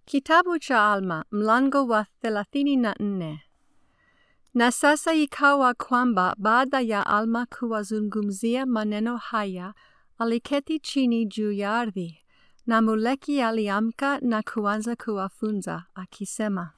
Kitabu cha Alma mlango wa thelathini na nne. Na sasa ikawa kwamba baada ya Alma kuwazungumzia maneno haya, aliketi chini juu ya ardhi, na Moleki aliamka na kuanza kuwafunza akisema,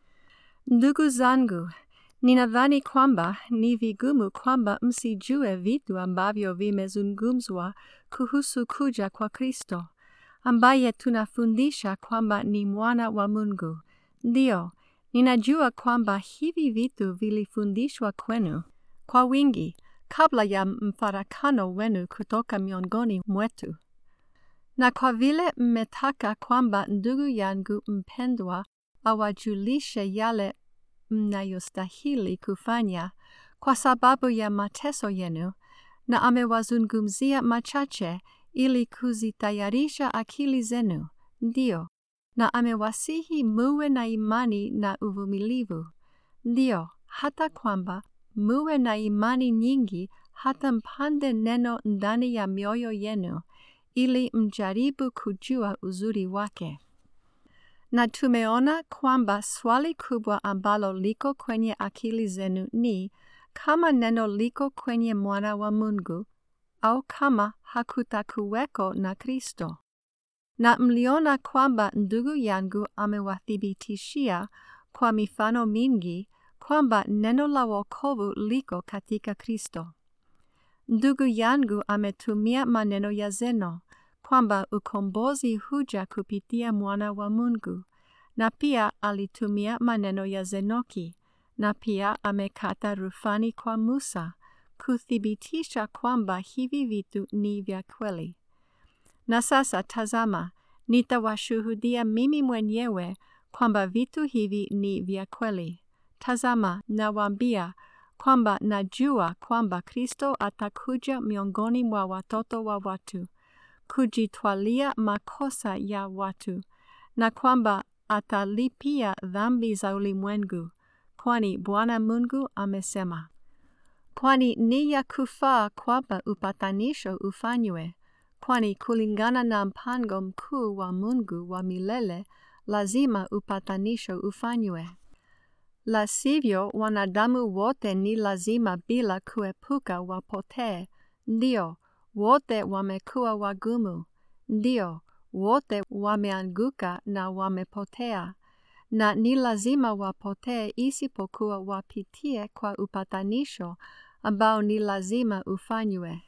Ndugu zangu, ninadhani kwamba ni vigumu kwamba msijue vitu ambavyo vimezungumzwa kuhusu kuja kwa Kristo ambaye tunafundisha kwamba ni mwana wa Mungu. Ndiyo, ninajua kwamba hivi vitu vilifundishwa kwenu kwa wingi kabla ya mfarakano wenu kutoka miongoni mwetu. Na kwa vile mmetaka kwamba ndugu yangu mpendwa awajulishe yale mnayostahili kufanya kwa sababu ya mateso yenu, na amewazungumzia machache ili kuzitayarisha akili zenu, ndiyo, na amewasihi muwe na imani na uvumilivu, ndiyo, hata kwamba muwe na imani nyingi hata mpande neno ndani ya mioyo yenu, ili mjaribu kujua uzuri wake. Na tumeona kwamba swali kubwa ambalo liko kwenye akili zenu ni kama neno liko kwenye mwana wa Mungu au kama hakutakuweko na Kristo. Na mliona kwamba ndugu yangu amewathibitishia kwa mifano mingi kwamba neno la wokovu liko katika Kristo. Ndugu yangu ametumia maneno ya Zeno kwamba ukombozi huja kupitia mwana wa Mungu, na pia alitumia maneno ya Zenoki, na pia amekata rufani kwa Musa kuthibitisha kwamba hivi vitu ni vya kweli. Na sasa tazama, nitawashuhudia mimi mwenyewe kwamba vitu hivi ni vya kweli. Tazama, nawaambia kwamba najua kwamba Kristo atakuja miongoni mwa watoto wa watu kujitwalia makosa ya watu, na kwamba atalipia dhambi za ulimwengu, kwani Bwana Mungu amesema. Kwani ni ya kufaa kwamba upatanisho ufanywe, kwani kulingana na mpango mkuu wa Mungu wa milele, lazima upatanisho ufanywe. La sivyo, wanadamu wote ni lazima bila kuepuka wapotee, ndio wote wamekuwa wagumu, ndio wote wameanguka na wamepotea, na ni lazima wapotee isipokuwa wapitie kwa upatanisho ambao ni lazima ufanywe.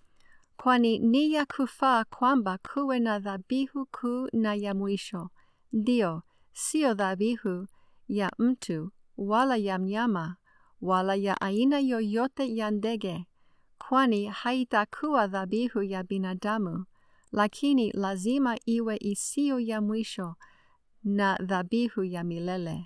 Kwani ni ya kufaa kwamba kuwe na dhabihu kuu na ya mwisho, ndio sio dhabihu ya mtu wala ya mnyama wala ya aina yoyote ya ndege kwani haitakuwa dhabihu ya binadamu, lakini lazima iwe isiyo ya mwisho na dhabihu ya milele.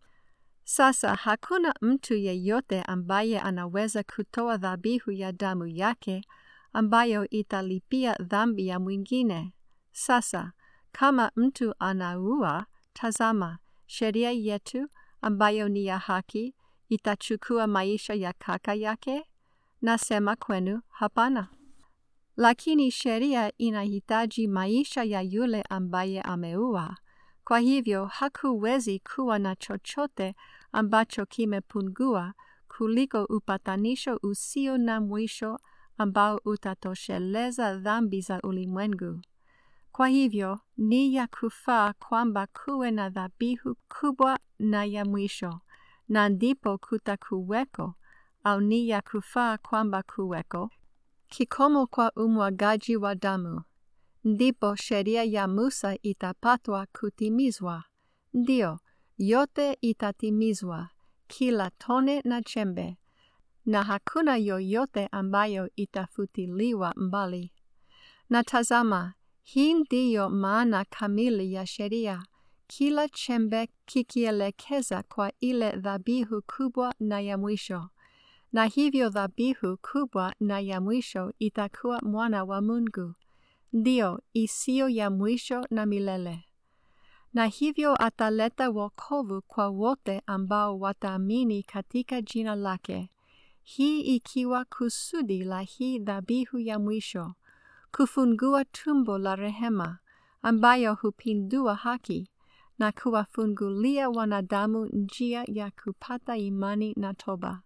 Sasa hakuna mtu yeyote ambaye anaweza kutoa dhabihu ya damu yake ambayo italipia dhambi ya mwingine. Sasa kama mtu anaua, tazama, sheria yetu ambayo ni ya haki itachukua maisha ya kaka yake? Nasema kwenu hapana. Lakini sheria inahitaji maisha ya yule ambaye ameua. Kwa hivyo hakuwezi kuwa na chochote ambacho kimepungua kuliko upatanisho usio na mwisho ambao utatosheleza dhambi za ulimwengu. Kwa hivyo ni ya kufaa kwamba kuwe na dhabihu kubwa na ya mwisho, na ndipo kutakuweko au ni ya kufaa kwamba kuweko kikomo kwa umwagaji wa damu, ndipo sheria ya Musa itapatwa kutimizwa. Ndio, yote itatimizwa, kila tone na chembe, na hakuna yoyote ambayo itafutiliwa mbali. Na tazama, hii ndiyo maana kamili ya sheria, kila chembe kikielekeza kwa ile dhabihu kubwa na ya mwisho na hivyo dhabihu kubwa na ya mwisho itakuwa mwana wa Mungu, ndio isiyo ya mwisho na milele. Na hivyo ataleta wokovu kwa wote ambao wataamini katika jina lake, hii ikiwa kusudi la hii dhabihu ya mwisho, kufungua tumbo la rehema, ambayo hupindua haki, na kuwafungulia wanadamu njia ya kupata imani na toba.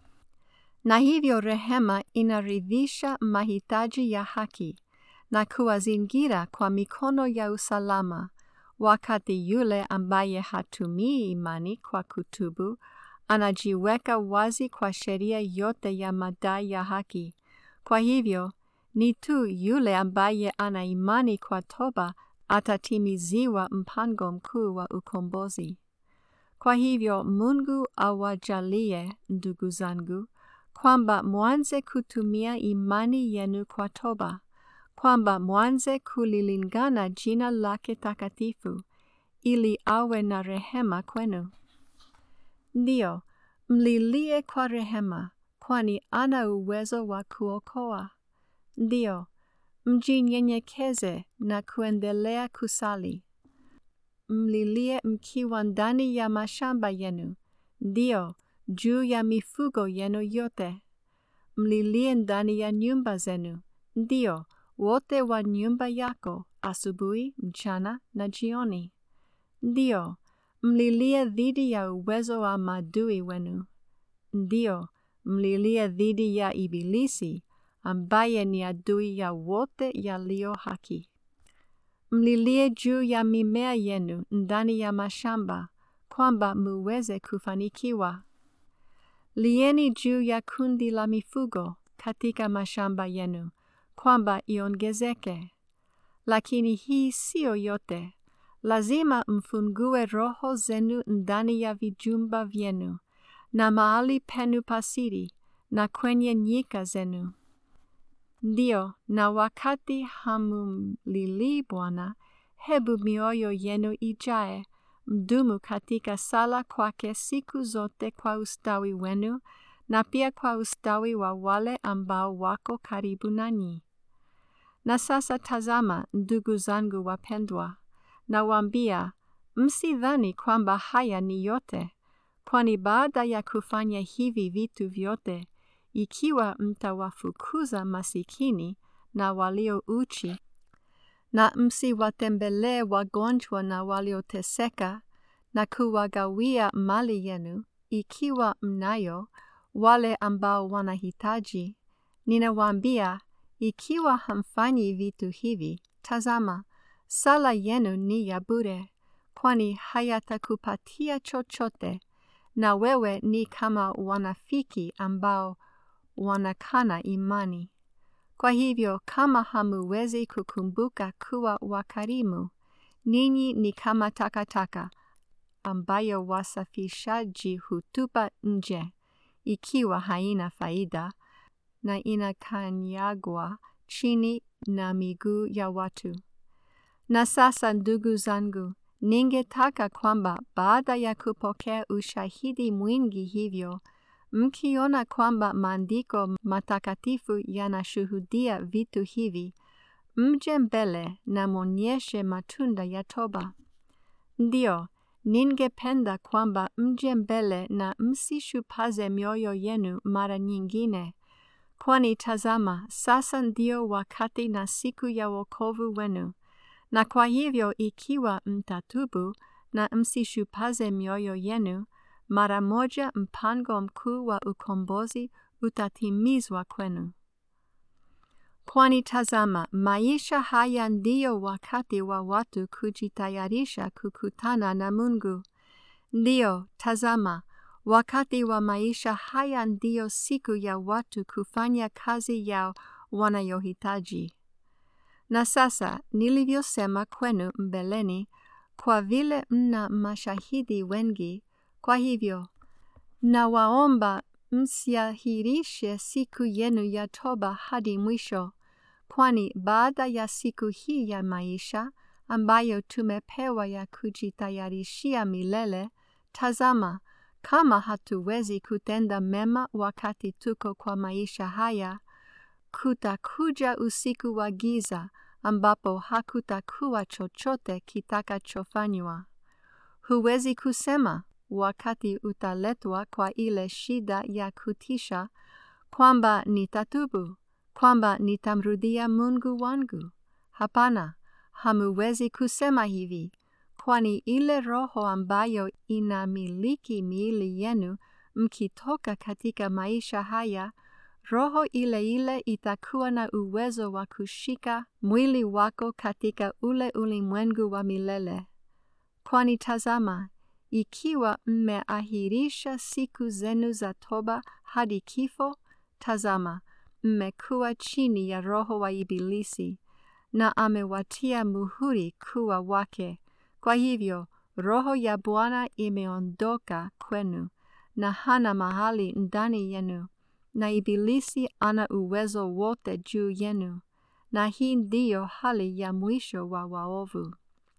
Na hivyo rehema inaridhisha mahitaji ya haki na kuwazingira kwa mikono ya usalama, wakati yule ambaye hatumii imani kwa kutubu anajiweka wazi kwa sheria yote ya madai ya haki. Kwa hivyo ni tu yule ambaye ana imani kwa toba atatimiziwa mpango mkuu wa ukombozi. Kwa hivyo Mungu awajalie, ndugu zangu, kwamba mwanze kutumia imani yenu kwa toba, kwamba mwanze kulilingana jina lake takatifu, ili awe na rehema kwenu. Ndiyo, mlilie kwa rehema, kwani ana uwezo wa kuokoa. Ndiyo, mjinyenyekeze na kuendelea kusali. Mlilie mkiwa ndani ya mashamba yenu, ndiyo, juu ya mifugo yenu yote. Mlilie ndani ya nyumba zenu, ndiyo, wote wa nyumba yako, asubuhi, mchana na jioni. Ndiyo, mlilie dhidi ya uwezo wa maadui wenu. Ndiyo, mlilie dhidi ya Ibilisi ambaye ni adui ya wote yaliyo haki. Mlilie juu ya mimea yenu ndani ya mashamba, kwamba muweze kufanikiwa. Lieni juu ya kundi la mifugo katika mashamba yenu, kwamba iongezeke. Lakini hii siyo yote. Lazima mfungue roho zenu ndani ya vijumba vyenu na mahali penu pasiri na kwenye nyika zenu. Ndiyo, na wakati hamumlilii Bwana, hebu mioyo yenu ijae, mdumu katika sala kwake siku zote kwa ustawi wenu na pia kwa ustawi wa wale ambao wako karibu nanyi. Na sasa tazama, ndugu zangu wapendwa, nawaambia, msidhani kwamba haya ni yote, kwani baada ya kufanya hivi vitu vyote, ikiwa mtawafukuza masikini na walio uchi, na msiwatembelee wagonjwa na walioteseka, na kuwagawia mali yenu, ikiwa mnayo, wale ambao wanahitaji, ninawaambia, ikiwa hamfanyi vitu hivi, tazama, sala yenu ni ya bure, kwani hayatakupatia chochote, na wewe ni kama wanafiki ambao wanakana imani. Kwa hivyo, kama hamuwezi kukumbuka kuwa wakarimu, ninyi ni kama takataka ambayo wasafishaji hutupa nje, ikiwa haina faida na inakanyagwa chini na miguu ya watu. Na sasa, ndugu zangu, ningetaka kwamba baada ya kupokea ushahidi mwingi hivyo, mkiona kwamba maandiko matakatifu yanashuhudia vitu hivi, mje mbele na mwonyeshe matunda ya toba. Ndiyo, ningependa kwamba mje mbele na msishupaze mioyo yenu mara nyingine, kwani tazama, sasa ndio wakati na siku ya wokovu wenu. Na kwa hivyo ikiwa mtatubu na msishupaze mioyo yenu, mara moja mpango mkuu wa ukombozi utatimizwa kwenu. Kwani tazama, maisha haya ndiyo wakati wa watu kujitayarisha kukutana na Mungu. Ndiyo, tazama, wakati wa maisha haya ndiyo siku ya watu kufanya kazi yao wanayohitaji. Na sasa nilivyosema kwenu mbeleni, kwa vile mna mashahidi wengi, kwa hivyo nawaomba msiahirishe siku yenu ya toba hadi mwisho, kwani baada ya siku hii ya maisha ambayo tumepewa ya kujitayarishia milele, tazama, kama hatuwezi kutenda mema wakati tuko kwa maisha haya, kutakuja usiku wa giza ambapo hakutakuwa chochote kitakachofanywa. Huwezi kusema wakati utaletwa kwa ile shida ya kutisha kwamba nitatubu, kwamba nitamrudia Mungu wangu. Hapana, hamuwezi kusema hivi, kwani ile roho ambayo inamiliki miili yenu mkitoka katika maisha haya, roho ile ile itakuwa na uwezo wa kushika mwili wako katika ule ulimwengu wa milele. Kwani tazama, ikiwa mmeahirisha siku zenu za toba hadi kifo, tazama, mmekuwa chini ya roho wa Ibilisi, na amewatia muhuri kuwa wake. Kwa hivyo, roho ya Bwana imeondoka kwenu, na hana mahali ndani yenu, na Ibilisi ana uwezo wote juu yenu, na hii ndiyo hali ya mwisho wa waovu.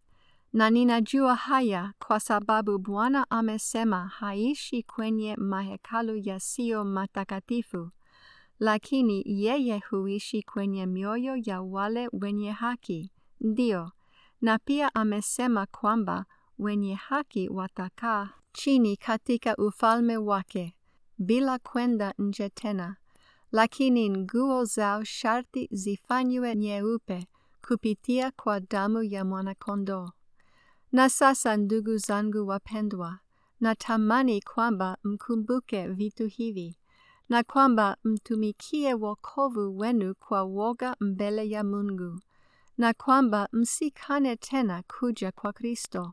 Na ninajua haya kwa sababu Bwana amesema haishi kwenye mahekalu yasiyo matakatifu, lakini yeye huishi kwenye mioyo ya wale wenye haki. Ndiyo, na pia amesema kwamba wenye haki watakaa chini katika ufalme wake, bila kwenda nje tena, lakini nguo zao sharti zifanywe nyeupe kupitia kwa damu ya mwanakondoo. Na sasa ndugu zangu wapendwa, natamani kwamba mkumbuke vitu hivi, na kwamba mtumikie wokovu wenu kwa woga mbele ya Mungu, na kwamba msikane tena kuja kwa Kristo,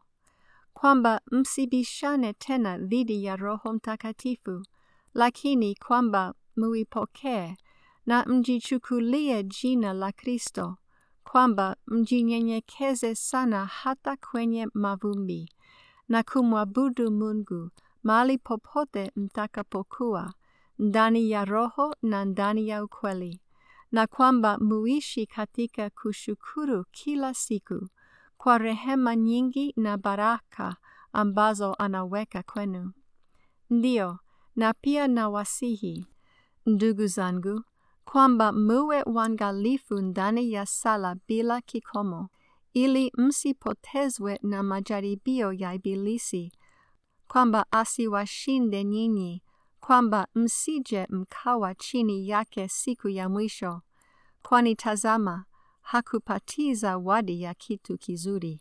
kwamba msibishane tena dhidi ya Roho Mtakatifu, lakini kwamba muipokee na mjichukulie jina la Kristo kwamba mjinyenyekeze sana hata kwenye mavumbi na kumwabudu Mungu mahali popote mtakapokuwa, ndani ya roho na ndani ya ukweli, na kwamba muishi katika kushukuru kila siku kwa rehema nyingi na baraka ambazo anaweka kwenu. Ndiyo, na pia nawasihi ndugu zangu kwamba muwe wangalifu ndani ya sala bila kikomo, ili msipotezwe na majaribio ya Ibilisi, kwamba asiwashinde nyinyi, kwamba msije mkawa chini yake siku ya mwisho, kwani tazama, hakupatii zawadi ya kitu kizuri.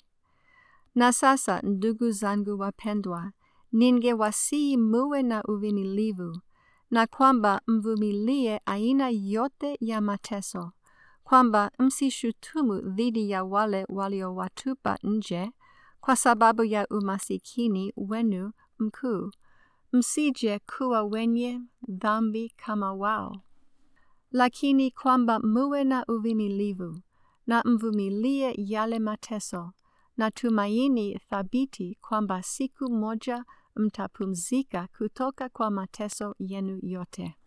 Na sasa, ndugu zangu wapendwa, ningewasihi muwe na uvumilivu na kwamba mvumilie aina yote ya mateso, kwamba msishutumu dhidi ya wale waliowatupa nje kwa sababu ya umasikini wenu mkuu, msije kuwa wenye dhambi kama wao, lakini kwamba muwe na uvumilivu na mvumilie yale mateso na tumaini thabiti kwamba siku moja mtapumzika kutoka kwa mateso yenu yote.